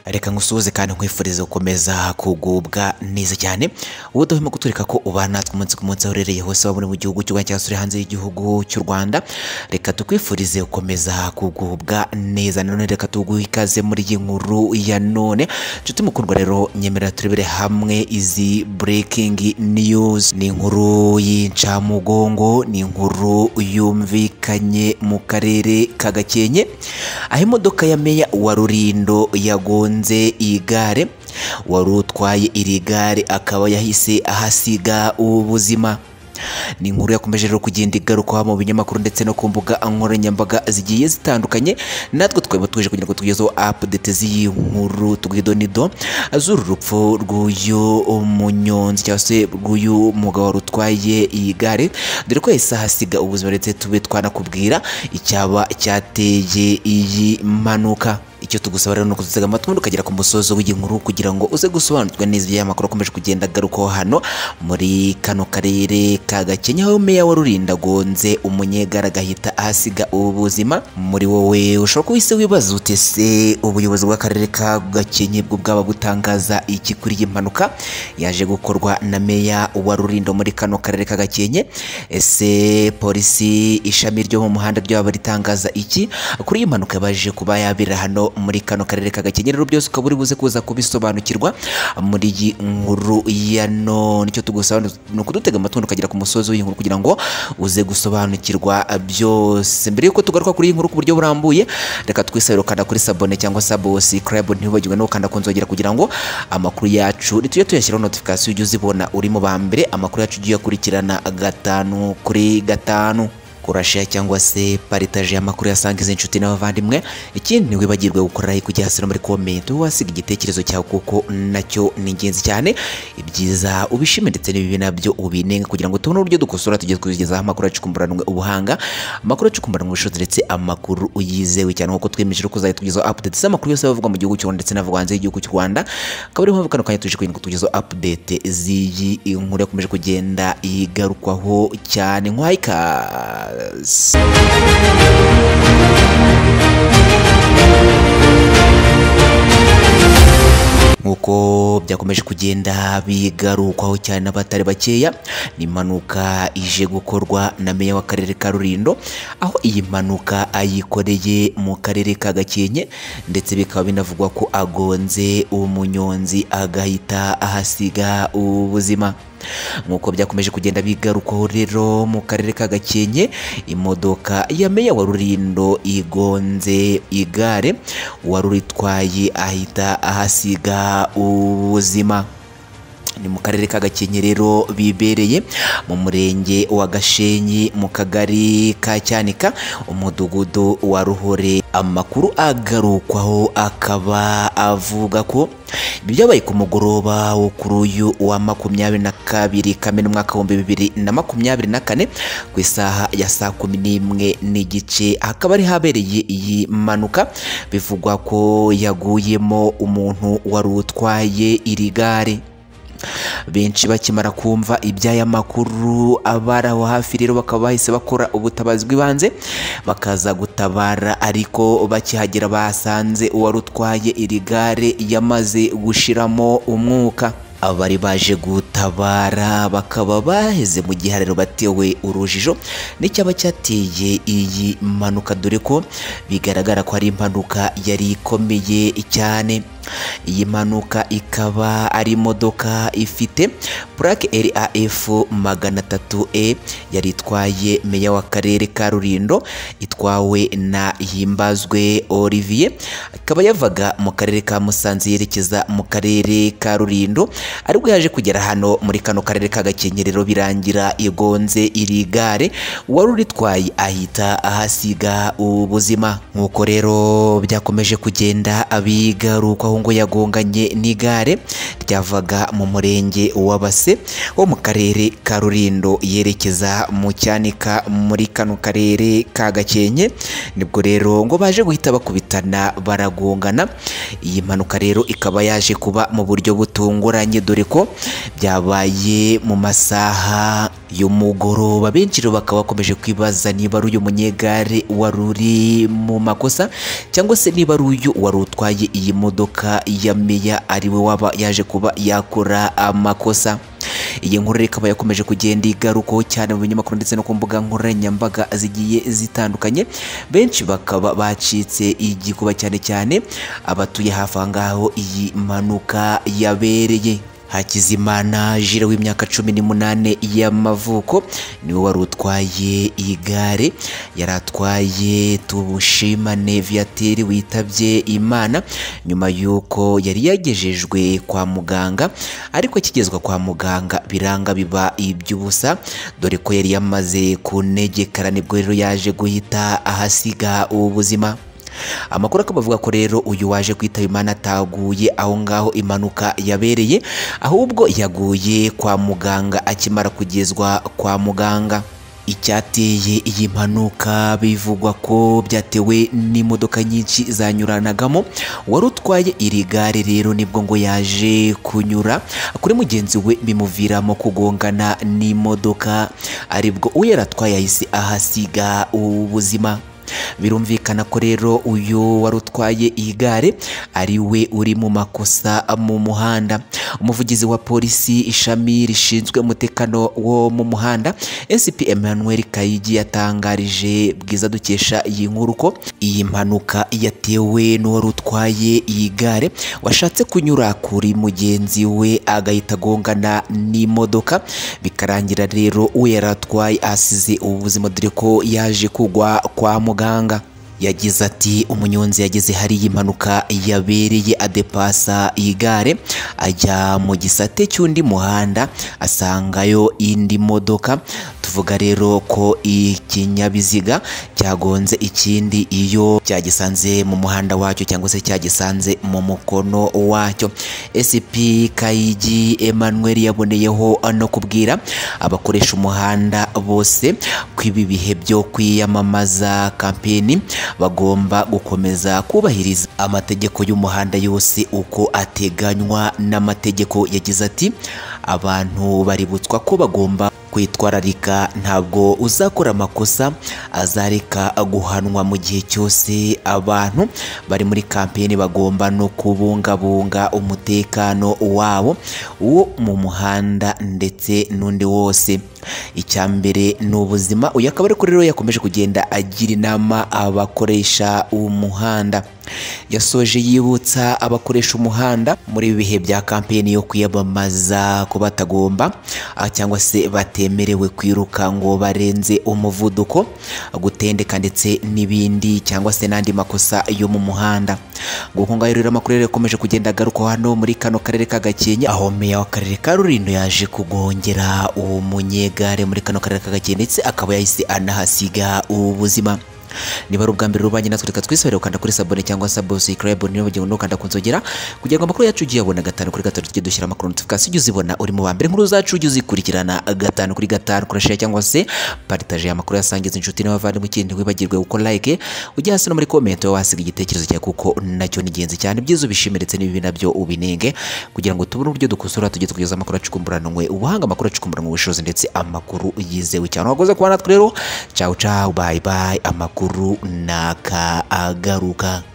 reka ngusuhuze kandi nkwifurize gukomeza kugubwa neza cyane wowe udahwema guturika ko ubana natwe umunsi ku munsi aho uherereye hose waba uri mu gihugu cy'u Rwanda cyangwa se uri hanze y'igihugu cy'u Rwanda reka tukwifurize gukomeza kugubwa neza nanone reka tuguhe ikaze muri iyi nkuru ya none nshuti mukundwa rero nyemerera turebere hamwe izi breaking news ni inkuru y'incamugongo ni inkuru yumvikanye mu karere ka Gakenke aho imodoka ya meya wa Rurindo yagonze igare wari utwaye iri gare akaba yahise ahasiga ubuzima ni inkuru yakomeje rero kugenda igarukaho mu binyamakuru ndetse no ku mbuga nkoranyambaga zigiye zitandukanye natwe twaba tuje kugira ngo tugezeho update z'iyi nkuru tugidonido z'uru rupfu rw'uyu munyonzi cyangwa se rw'uyu mugabo wari utwaye iyi gare dore ko yahise ahasiga ubuzima ndetse tube twanakubwira icyaba cyateye iyi mpanuka icyo tugusaba rero ni ukudutega amatwi ukagera ku musozo w'inkuru kugira ngo uze gusobanukirwa neza iby'aya makuru akomeje kugenda agarukaho hano muri kano karere ka Gakenke aho meya wa Rurinda agonze umunyegare agahita ahasiga ubu buzima muri wowe ushobora kuba ise wibaza ute se ubuyobozi bw'akarere ka Gakenke bwo bwaba butangaza iki kuri iyi mpanuka yaje gukorwa na meya wa Rurinda muri kano karere ka Gakenke ese polisi ishami ryo mu muhanda ryaba ritangaza iki kuri iyi mpanuka yabaje kuba yabera hano muri kano karere ka Gakenke rero byose ukaba uri buze kuza kubisobanukirwa muri iyi nkuru ya none icyo tugusaba ni ukudutega amatwi ukagera ku musozi w'iyi nkuru kugira ngo uze gusobanukirwa byose mbere y'uko tugaruka kuri iyi nkuru ku buryo burambuye reka twisabire ukanda kuri sabone cyangwa subscribe ntibibagirwe no gukanda ku nzogera kugira ngo amakuru yacu tujye tuyashyiraho notification ujye uzibona uri mu ba mbere amakuru yacu ujye uyakurikirana gatanu kuri gatanu kurasha cyangwa se paritaje amakuru yasangiza inshuti n'abavandimwe ikindi ntiwibagirwe gukorera kujya hasi no muri komenti wasiga igitekerezo cyawe kuko nacyo ni ingenzi cyane ibyiza ubishime ndetse n'ibibi nabyo ubinenga kugira ngo tubone uburyo dukosora tujye twigezaho amakuru acukumburanwe ubuhanga amakuru acukumburanwe ubushobozi ndetse amakuru yizewe cyane kuko twemeje ko uzahita tugezaho update z'amakuru yose avugwa mu gihugu cy'u Rwanda ndetse n'avugwa hanze y'igihugu cy'u Rwanda akaba ariyo mpamvu kano kanya tuje kugira ngo tugezaho update z'iyi nkuru yakomeje kugenda igarukwaho cyane nkwayika Yes. nk'uko byakomeje kugenda bigarukwaho cyane n'abatari bakeya ni impanuka ije gukorwa na meya w'akarere ka Rulindo aho iyi mpanuka ayikoreye mu karere ka Gakenke ndetse bikaba binavugwa ko agonze umunyonzi agahita ahasiga ubuzima nk'uko byakomeje kugenda bigarukaho rero mu karere ka Gakenke imodoka ya meya wa Rulindo igonze igare wari uritwaye ahita ahasiga ubuzima ni mu karere ka Gakenke rero bibereye mu murenge wa Gashenyi mu kagari ka Cyanika umudugudu wa Ruhore amakuru agarukwaho akaba avuga ko byabaye ku mugoroba wo kuri uyu wa makumyabiri na kabiri kamena umwaka w'ibihumbi bibiri na makumyabiri na kane ku isaha ya saa kumi n'imwe n'igice hakaba ari habereye iyi mpanuka bivugwa ko yaguyemo umuntu wari utwaye iri gare benshi bakimara kumva iby'aya makuru abari aho hafi rero bakaba bahise bakora ubutabazi bw'ibanze bakaza gutabara ariko bakihagera basanze uwari utwaye iri gare yamaze gushiramo umwuka abari baje gutabara bakaba baheze mu gihariro batewe urujijo n'icyaba cyateye iyi mpanuka dore ko bigaragara ko ari impanuka yari ikomeye cyane iyi mpanuka ikaba ari imodoka ifite purake RAF magana atatu e yari itwaye meya w'akarere ka Rulindo itwawe na Himbazwe Olivier ikaba yavaga mu karere ka Musanze yerekeza mu karere ka Rulindo aribwo yaje kugera hano muri kano karere ka Gakenke rero birangira igonze iri gare wari uritwaye ahita ahasiga ubuzima nk'uko rero byakomeje kugenda abigarukaho ngo yagonganye n'igare ryavaga mu murenge wa Base wo mu karere ka Rulindo yerekeza mu Cyanika muri kano karere ka Gakenke nibwo rero ngo baje guhita bakubitana baragongana iyi mpanuka rero ikaba yaje kuba mu buryo butunguranye dore ko byabaye mu masaha y'umugoroba benshi rero bakaba bakomeje kwibaza niba ari uyu munyegare wari uri mu makosa cyangwa se niba ari uyu wari utwaye iyi modoka imodoka ya meya ariwe waba yaje kuba yakora amakosa iyi nkuru rero ikaba yakomeje kugenda igarukaho cyane mu binyamakuru ndetse no ku mbuga nkoranyambaga zigiye zitandukanye benshi bakaba bacitse igikuba cyane cyane abatuye hafi aho ngaho iyi mpanuka yabereye Hakizimana Jire w'imyaka cumi n'umunane y'amavuko niwe wari utwaye igare yari atwaye tumushimane viateri witabye imana nyuma y'uko yari yagejejwe kwa muganga ariko akigezwa kwa muganga biranga biba iby'ubusa dore ko yari yamaze kunegekara nibwo rero yaje guhita ahasiga ubuzima amakuru akaba avuga ko rero uyu waje kwitaba imana ataguye aho ngaho impanuka yabereye ahubwo yaguye kwa muganga akimara kugezwa kwa muganga icyateye iyi mpanuka bivugwa ko byatewe n'imodoka nyinshi zanyuranagamo wari utwaye iri gare rero nibwo ngo yaje kunyura kuri mugenzi we bimuviramo kugongana n'imodoka aribwo uwo yari atwaye yahise ahasiga ubuzima birumvikana ko rero uyu wari utwaye iyi gare ari we uri mu makosa mu muhanda umuvugizi wa polisi ishami rishinzwe umutekano wo mu muhanda SP Emmanuel Kayigi yatangarije bwiza dukesha iyi nkuru ko iyi mpanuka yatewe n'uwari utwaye iyi gare washatse kunyura kuri mugenzi we agahita agongana n'imodoka bikarangira rero uwo yari atwaye asize ubuzima dore ko yaje kugwa kwa muganga muganga yagize ati umunyonzi yageze hari impanuka yabereye adepasa igare ajya mu gisate cy'undi muhanda asangayo indi modoka tuvuga rero ko ikinyabiziga cyagonze ikindi iyo cyagisanze mu muhanda wacyo cyangwa se cyagisanze mu mukono wacyo SP Kayigi Emmanuel yaboneyeho no kubwira abakoresha umuhanda bose ko ibi bihe byo kwiyamamaza kampeni bagomba gukomeza kubahiriza amategeko y'umuhanda yose uko ateganywa n'amategeko yagize ati abantu baributswa ko bagomba kwitwararika ntabwo uzakora amakosa azareka guhanwa mu gihe cyose abantu bari muri kampeni bagomba no kubungabunga umutekano wabo wo mu muhanda ndetse n'undi wose icya mbere ni ubuzima uyu akaba ariko rero yakomeje kugenda agira inama abakoresha umuhanda yasoje yibutsa abakoresha umuhanda muri ibi bihe bya kampeni yo kwiyamamaza ko batagomba cyangwa se batemerewe kwiruka ngo barenze umuvuduko gutendeka ndetse n'ibindi cyangwa se n'andi makosa yo mu muhanda gukungayo rero amakuru yakomeje kugenda agaruka hano muri kano karere ka Gakenke aho meya w'akarere ka Rulindo yaje kugongera umunyegare muri kano karere ka Gakenke ndetse akaba yahise anahasiga ubuzima niba ari ubwa mbere rubanye natwe reka twisorere ukanda kuri sabone cyangwa subscribe niba ugiye ukanda ku nzogera kugira ngo amakuru yacu ugiye abona gatanu kuri gatanu tujye dushyira amakuru notification ujye uzibona uri mu bambere nkuru zacu ujye uzikurikirana gatanu kuri gatanu kurashira cyangwa se partage amakuru yasangiza inshuti n'abavandimwe ikindi ntiwibagirwe gukora like ujye hasi no muri comment wowe wasiga igitekerezo cyawe kuko nacyo ni ingenzi cyane ibyiza ubishime ndetse n'ibibi nabyo ubinenge kugira ngo tubone uburyo dukosora tujye tugeza amakuru acukumburanwe ubuhanga amakuru acukumburanwe ubushobozi ndetse amakuru yizewe cyane wakoze kuba natwe rero ciao ciao bye bye amakuru n'akaagaruka